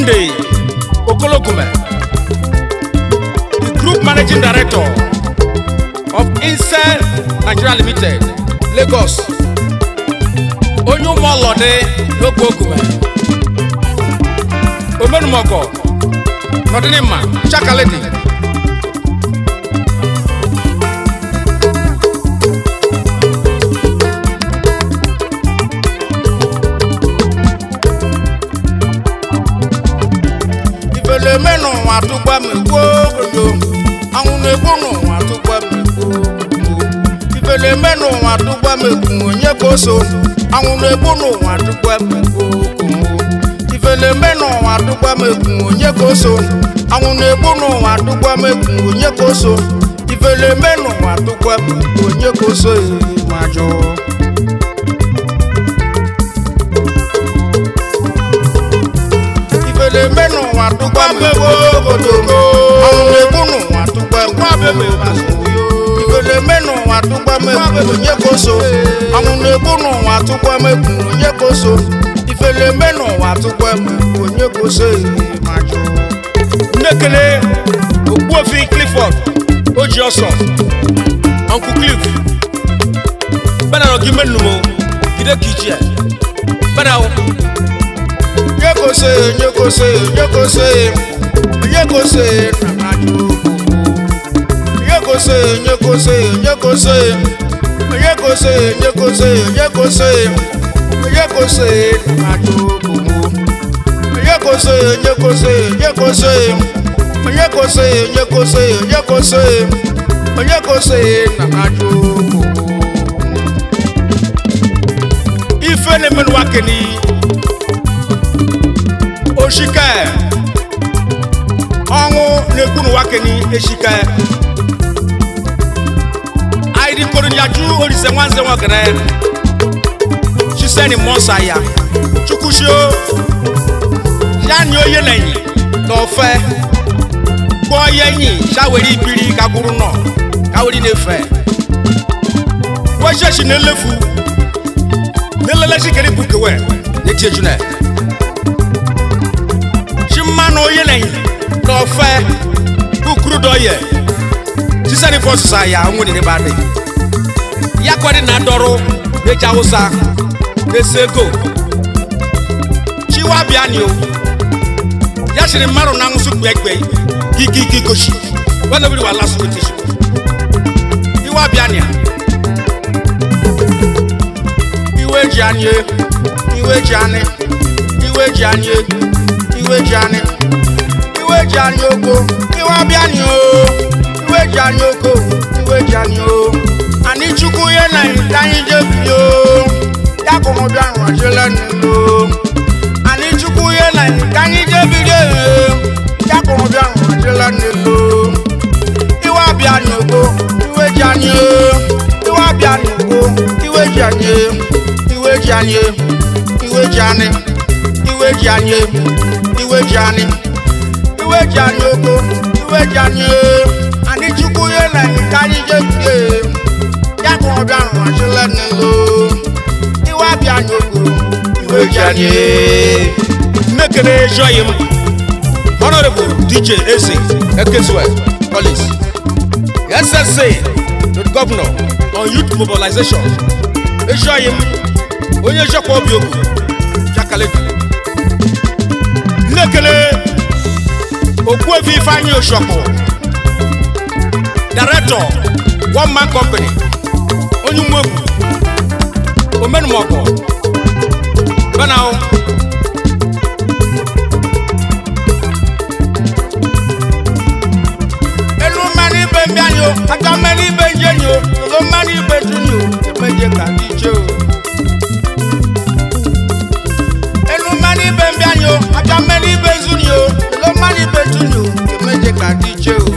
Sunday Okologume, the Group Managing Director of Incel Nigeria Limited, Lagos. Onye ụmụ ọlọdị n'oge Ogume. Omenumọgọ, Nọdịnịmma, Chakaledi. ifele eme n'ụwa tụgba m egbuo obodo anwụ na-egbu n'ụwa tụgba m egbuo obodo ifele eme n'ụwa tụgba m egbu onye ka o so anwụ na-egbu n'ụwa tụgba m egbuo okomo ifele eme n'ụwa tụgba m egbu onye ka o so anwụ na-egbu n'ụwa tụgba m egbu onye ka o so ifele eme n'ụwa tụgba m egbu onye ka o so ee, ma jụụ ifele eme n'ụwa tụgba m egbu obodo ọnwụ na-egbu n'ụwa tụgba m ifele eme n'ụwa tụgba m egbu onye ka o so ọnwụ na-egbu n'ụwa tụgba m egbu onye ka o so ifele eme n'ụwa tụgba m egbu onye ka o so ee, ma jụụ Nnekele Ogbuofi Clifford Oji ọsọ Uncle Cliff Bẹ́ẹ̀ náà gí mẹ́nu mo gide kìí ẹ̀ bẹ́ẹ̀ náà onye ka o so ee, onye ka o so ee, onye ka o so ee, onye ka o so ee, na ma jụụ onye ka o so ee, onye ka o so ee, onye ka o so ee, onye ka o so ee, onye ka o so ee, onye ka o so ee, onye ka o so ee, na ma jụụ onye ka o so ee, onye ka o so ee, onye ka o so ee, onye ka o so ee, onye ka o so ee, onye ka o so ee, onye ka o so ee, na ma jụụ ife na-emenụ wakeni oshika ọnwụ na-ekwu n'ụwa keni eshika aidi korunyaju orise nwanze nwagere chiseni mọsa ya chukwushio yani oye nenyi n'ofe kpọọ ya enyi shaweri ibiri kagburu nọ kaweri na-efe wechechi na-elefu n'elelechi kere bukewe n'eti ejune chi mmanụ onye nenyi n'ofe bukuru dọye sisani fọsụsa ya nwere n'ebe adị ya kwere na dọrụ n'eji awụsa na-ese ego chiwa bịani o ya sịrị mmadụ na nwụsị kpe ekpe ike ike gosi wenobiri wa lasụ weteshi iwa bịani a iwe ji anyị iwe ji anyị iwe ji anyị iwe ji anyị iwe ji anyị oko iwe abịa anyị o iwe ji anyị oko iwe ji anyị o anyị chukwu ihe na ka anyị jebiri o ya kụrụ bịa nwajele n'elu anyị chukwu ihe na ka anyị jebiri o ya kụrụ bịa nwajele n'elu iwe abịa anyị oko iwe ji anyị o iwe abịa anyị oko iwe ji anyị iwe ji anyị iwe ji anyị iwe ji anyị iwe ji anyị iwe ji anyị oko iwe ji anyị anyị chukwu ihe na ka anyị jebie ya ka ọ bịa rụghachila n'elu iwe abịa anyị oko iwe ji anyị mmekere joyi m honorable dj eze ekezue collins ssa to the governor on youth mobilization ejoyi m onye jọkwa obi ogu jakaledi nnekele okpuefi ifeanyi oshokwu director one man company onye umegwu omenumọkọ benahụ elu mmanụ ibe mbịa anyị o aka mmanụ ibe nje anyị o olo mmanụ ibe tuni o emeje ka dị iche o elu mmanụ ibe mbịa anyị o aka mmanụ ibe zuni o olo mmanụ ibe tuni o emeje ka dị iche o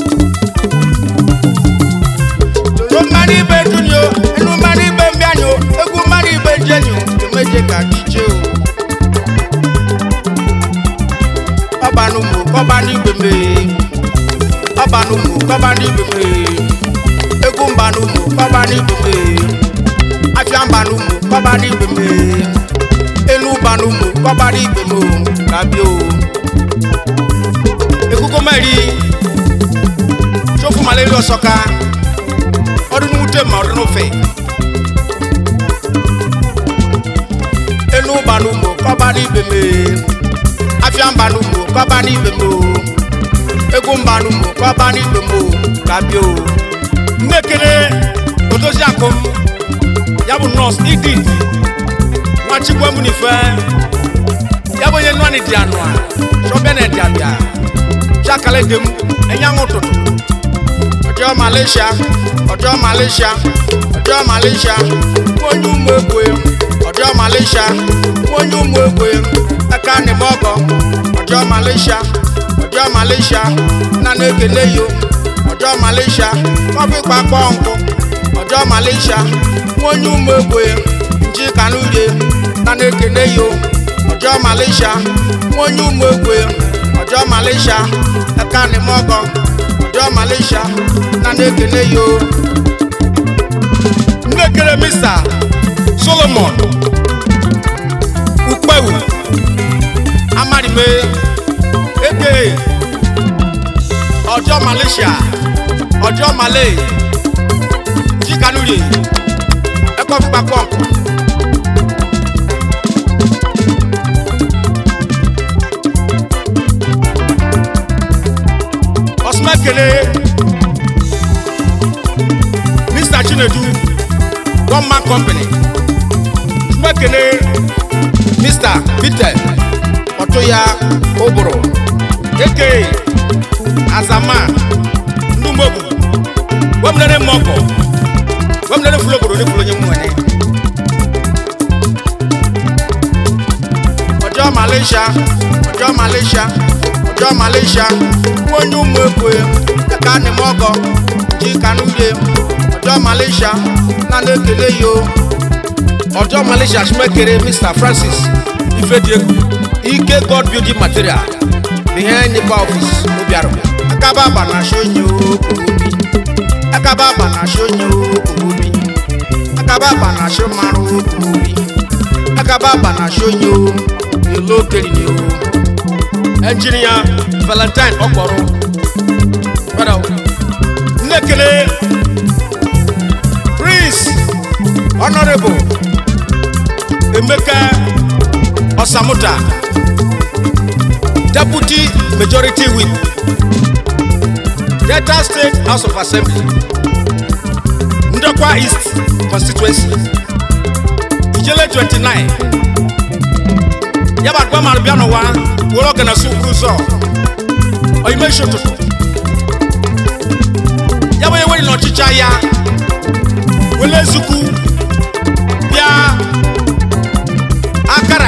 olo mmanụ ibe tuni o elu mmanụ ibe mbịa anyị o egwu mmanụ ibe nje anyị o emeje ka dị iche o ọbanụ mụ kọbanụ igbe mee ọbanụmụ kọbanibeme egwu mbanụmụ kọbanibeme afịa mbanụmụ kọbanibeme elu banụmụ kọbanibeme kabio mẹ́rin sófù malẹ́rì ọ̀sọ́ka ọdún wúté ma ọdún fẹ́ enu banu mo kọ́ba ní bèmè afia banu mo kọ́ba ní bèmè o egun banu mo kọ́ba ní bèmè o gabi o mmekere odozi akom yabu nọọsụ ididi nwachikwa mu n'ife yabu onye nọ n'ịdị anụ a sọbịa na ịdị abịa chakale dem enyanwụ ụtụtụ ọjọọ malaysia ọjọọ malaysia ọjọọ malaysia onye ụmụ egwe ọjọọ malaysia onye ụmụ egwe aka n'ime ọgọ ọjọọ malaysia ọjọọ malaysia na na-ekele yo ọjọọ malaysia kọfị kpakpọ nkụ ọjọọ malaysia onye ụmụ egwe nji kanurie na na-ekele yo ọjọọ malaysia onye ụmụ egwe ọjọọ malaysia aka n'ime ọgọ ọjọọ malaysia na na-ekele yo nnekere mista solomon ukpewu amarime eke ọjọọ malaysia ọjọọ malay jikanurie ẹkọ fipá pọmpù. ọsùnmẹ́kẹ̀lẹ́ mr chinedu one man company ọsùnmẹ́kẹ̀lẹ́ mr peter ọ̀túnya oburu aka azama ndúmọ̀bù wọ́mùnẹ́rẹ́ mọ́kọ̀ wọ́mùnẹ́rẹ́ fúlọ́gbòrò ní fúlọ́nyẹ́ mú ẹni. ọjọ́ malaysia ọjọ́ malaysia ọjọ́ malaysia wọ́n yún mú epo yẹ ẹ̀ka ni mọ́kọ̀ jí kanú yẹ ọjọ́ malaysia nánú ekele yìí o. ọjọ́ malaysia sumekere mr francis ifediegu ike god building material behind nipa office obiaro akaba banasho nye o obi akaba banasho nye o obi akaba banasho maro obi akaba banasho nye o elo keri ni o engineer valentine ọkpọrọ brother nnekele prince honorable emeka ọsamuta deputy majority whip delta state house of assembly ndokwa east constituency ijele 29 yaba gba mara bịa n'ụwa were ọgana si ukwu ụzọ oyimeshi ụtụtụ ya bụ enwere n'ọchịchị ya wele ezukwu bịa akara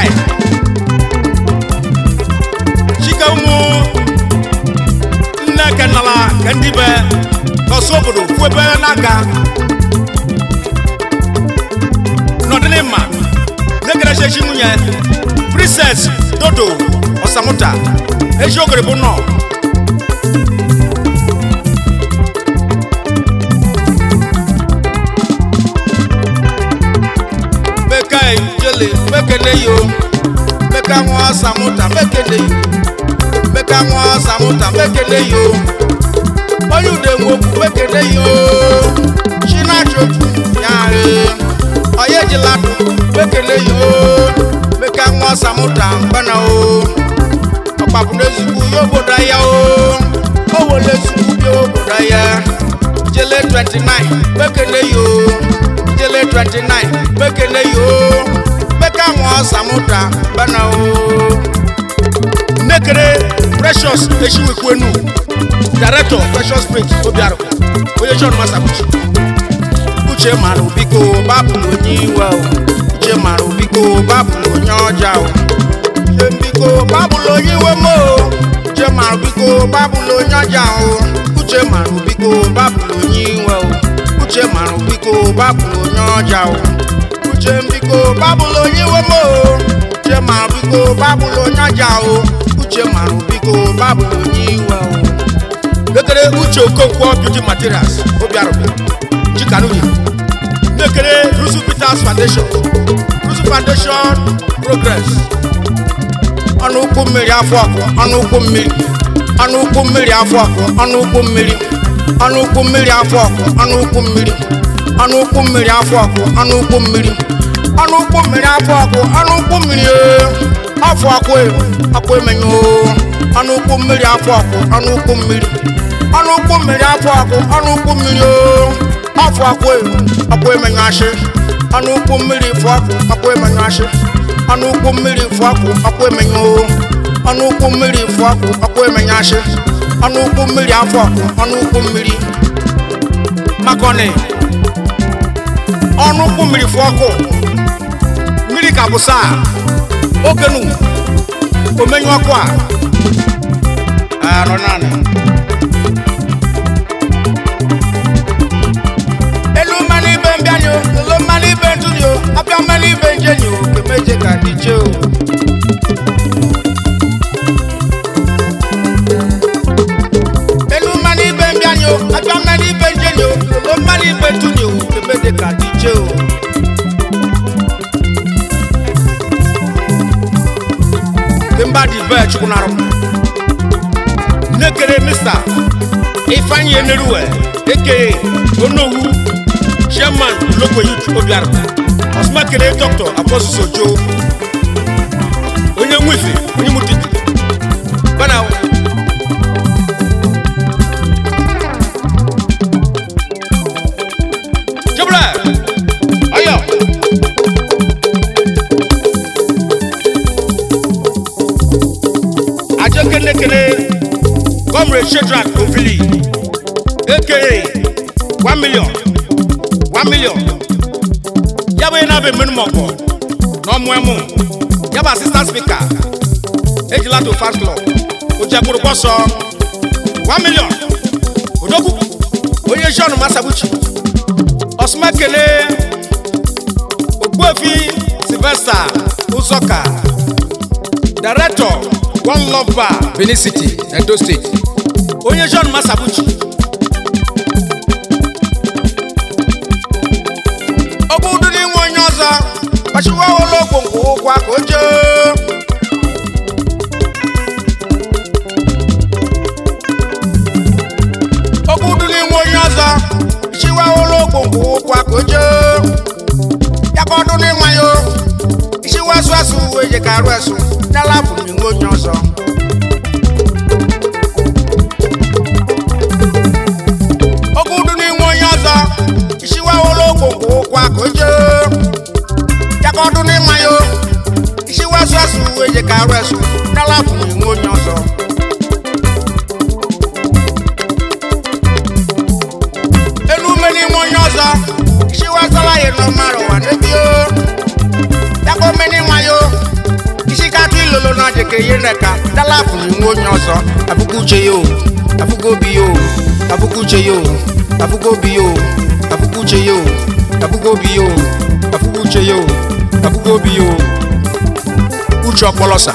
chike ụmụ nne kenala ka ndị be n'ọsụ obodo kwụ ebe n'aka n'ọdịnịmma na-ekerechechi nwunye princess dodo ọsamuta eji ogere bụ nọ meka ijele mekele yo meka nwa ọsamuta mekele yo meka nwa ọsamuta mekele yo onye ude nwokwu mekele yo chinachoju yare onye jiladụ mekele yo meka nwa ọsamuta mgbana o ọkpapụ n'ezugbo ya obodo ya o o wele ezugbo bịa obodo ya jele 29 mekele yo jele 29 mekele yo meka nwa ọsamuta mgbana o nnekere precious echiwekwenu director precious springs obiarụ onye john masabuchi uche mara biko babụlụ onye iwe o uche mara biko babụlụ onye ọja o uche biko babụlụ onye iwe m o uche mara biko babụlụ onye ọja o uche mara biko babụlụ onye iwe o uche mara biko babụlụ onye ọja o uche biko babụlụ onye iwe m o uche mara biko babụlụ onye ọja o uche mara biko babụlụ onye iwe o lekere uche okonkwo beauty materials obiarụbịa chikanuyi lekere rusu peters foundation rusu foundation progress ọnụ ụkwụ mmiri afọ ọkụ ọnụ ụkwụ mmiri ọnụ ukwu mmiri afọ ọkụ ọnụ ukwu mmiri ọnụ ukwu mmiri afọ ọkụ ọnụ ukwu mmiri ọnụ ukwu mmiri afọ ọkụ ọnụ ukwu mmiri ọnụ ukwu mmiri afọ ọkụ ọnụ ukwu mmiri ee. afọ ọkụ ee, ọkụ emenyo ọnụ ukwu mmiri afọ ọkụ ọnụ ukwu mmiri ọnụ ukwu mmiri afọ ọkụ ọnụ ukwu mmiri oo. afọ ọkụ ee, ọkụ emenyo ashị ọnụ ukwu mmiri fụ ọkụ ọkụ emenyo ashị ọnụ ukwu mmiri fụ ọkụ ọkụ emenyo oo. ọnụ ukwu mmiri fụ ọkụ ọkụ emenyo ashị ọnụ ukwu mmiri afọ ọkụ ọnụ ukwu mmiri makọni ọnụ ukwu mmiri fụ ọkụ mmiri ka bụ saa okenu omenyu ọkụ a arọ naanị elu mmanụ ibe mbịanyo elu mmanụ ibe ntụnyo abịa mmanụ ibe njenyo kemeje ka dị che o elu mmanụ ibe mbịanyo abịa mmanụ ibe njenyo elu mmanụ ibe ntụnyo kemeje ka dị che o mba dị be chukwunarụ nekere mista ifeanyi eneruwe eke onowu chairman logo youth obiara ọsụmakere dọkịta afọsụsọ jo onye nwife onye mutiti bana jebra ọyọ ajọ kenekene comrade shedrak ovili aka one million one million ya bụ onye na-abịa mmenu mọkọ na ọmụ emu ya bụ asistant speaker ejila to fast club ojiagburu bọsọ one million odogwu onye john masabuchi ọsụmakele ogbuefi sylvester ụzọka director one love bar benin city edo state onye john masabuchi ọbụ ụdị n'inwe onye ọzọ ọchịwa ụlọ ogwongwo ụgwọ ka o jee ọbụ ụdị n'inwe onye ọzọ chiwa ụlọ ogwongwo ụgwọ ka o jee ya ka ọdụ n'ịnwa ya o ichiwa asụ asụ uwe je ka arụ asụ nyala bụ n'inwe onye ọzọ oge udu n'inwe onye ọzọ isiwa ụlọ ogwongwo ụkwa ka o jee ya ka ọdụ n'ịma ya o isiwa asụ asụ uwe je ka arụ asụ nyala bụ n'inwe onye ọzọ elu ume n'inwe onye ọzọ isiwa asala ya nọ mara ụwa n'ebi o ya ka ome n'ịma ya o isi ka atụ ilolo na ọdị ka ihe nreka nyala bụ n'inwe onye ọzọ abụkwa uche ya o abụkwa obi ya o abụkwa uche ya o abụkwa obi ya o abụkwa uche ya o abụkwa obi ya o abụkwa uche ya o abụkwa obi ya o uche ọkpọlọsa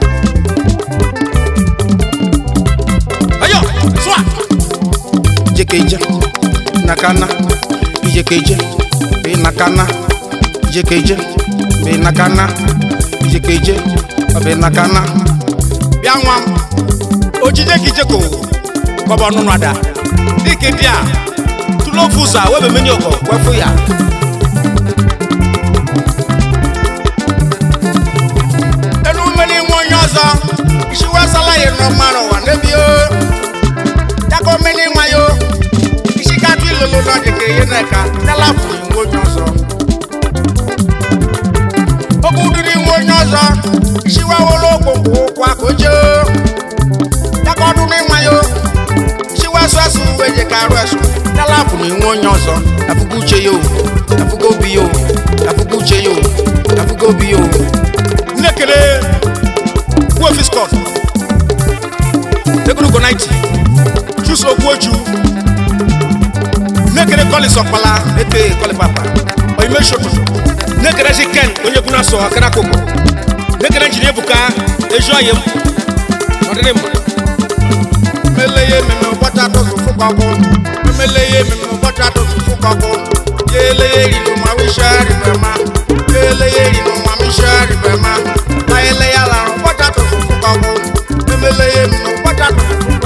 ayo swa jekeje nakana ijekeje be nakana ijekeje be nakana ijekeje be nakana bịa nwa m ojije ka ijeko kọbọ nụnụ ada dike dị a tụlụ ofu ụzọ a webe menye ọkọ wefu ya elu mmiri nwe onye ọzọ isiwasala ya nọ mara ụwa n'ebi o yakọ mmiri nwa ya o isi katụ ilolo na dịka ihe na-eka dala furu nwe onye ọzọ oge udiri nwe onye ọzọ isiwawolo okpokpo ụkwụ aka oche yakọ ọdụ n'ịnwa ya o chiwasu asụ uwe je ka arụ asụ n'ala bụ na enwe onye ọzọ afụgo uche ya o afụgo obi ya o afụgo uche ya o afụgo obi ya o nnekere gbuofi scott egologo 90 chuso ogbuoju nnekere collins ọkpala eke kọlipapa oyime shoto nnekere si ken onye kwuna sọ akara koko nnekere njiri ebuka eju ọyị m ọdịrị mma meleye meme ụbọchị atọ sụfụ gbagbo meleye meme ụbọchị atọ sụfụ gbagbo yeleye rinu ma wisha ribema yeleye rinu ma wisha ribema ma eleya lara ụbọchị atọ sụfụ gbagbo emeleye meme ụbọchị atọ sụfụ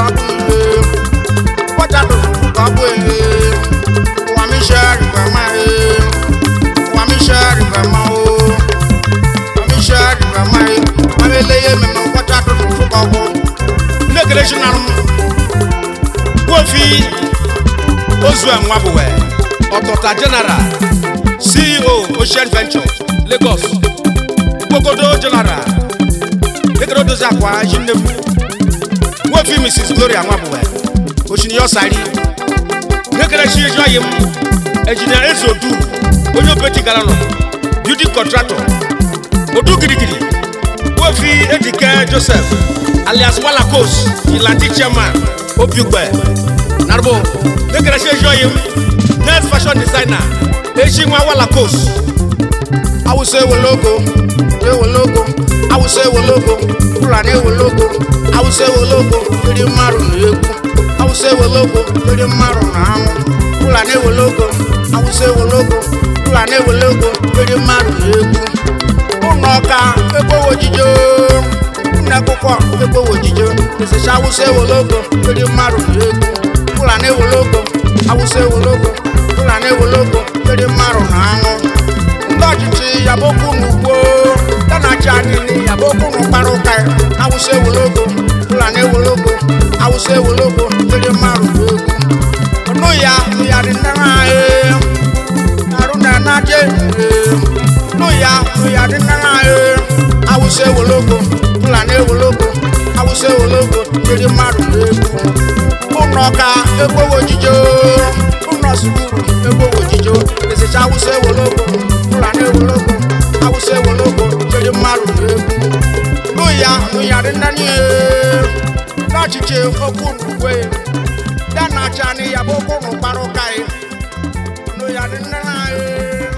joshua nwabuwe ọtọta general ceo ocean ventures lagos ikpokodo general ekere dozi akwa jinnefu nwofi mrs gloria nwabuwe osiniyọ sari nekere chi ejo ayim engineer ezodu onye opeti gara nọ building contractor odu girigiri nwofi ejike joseph alias walakos ilandi chairman obiugbe narbo nekere chi ejo ayim next fashion designer echi nwa walakos awụsa ewologo ewologo awụsa ewologo fulani ewologo awụsa ewologo iri mmadụ na egwu awụsa ewologo iri mmadụ na anwụ fulani ewologo awụsa ewologo fulani ewologo iri mmadụ na egwu ụlọ ọka ekpowo ojijo nne akwụkwọ ekpowo ojijo esecha awụsa ewologo iri mmadụ na egwu fulani ewologo awụsa ewologo fulani ewologo iri mmadụ na anwụ ndị ọchịchị yabokwu n'ugbo ya na-achị anyị yabokwu n'ụkpara ụka awụsa ewologo fulani ewologo awụsa ewologo iri mmadụ na egwu ọnụ ya ya dị nne anyị arụ na anaje nụ ya nụ ya dị nne anyị awụsa ewologo fulani ewologo awụsa ewologo iri mmadụ na egwu ụnọ ka egbowo ojijo ụnọ sukuru egbowo ojijo esecha awụsa ewologo fulani ewologo awụsa ewologo iri mmadụ na egwu nụ ya nụ ya dị nne anyị n'ọchịchị okwu n'ugwe ya na-acha anyị ya bụ okwu n'ụkpara ụka anyị nụ ya dị nne anyị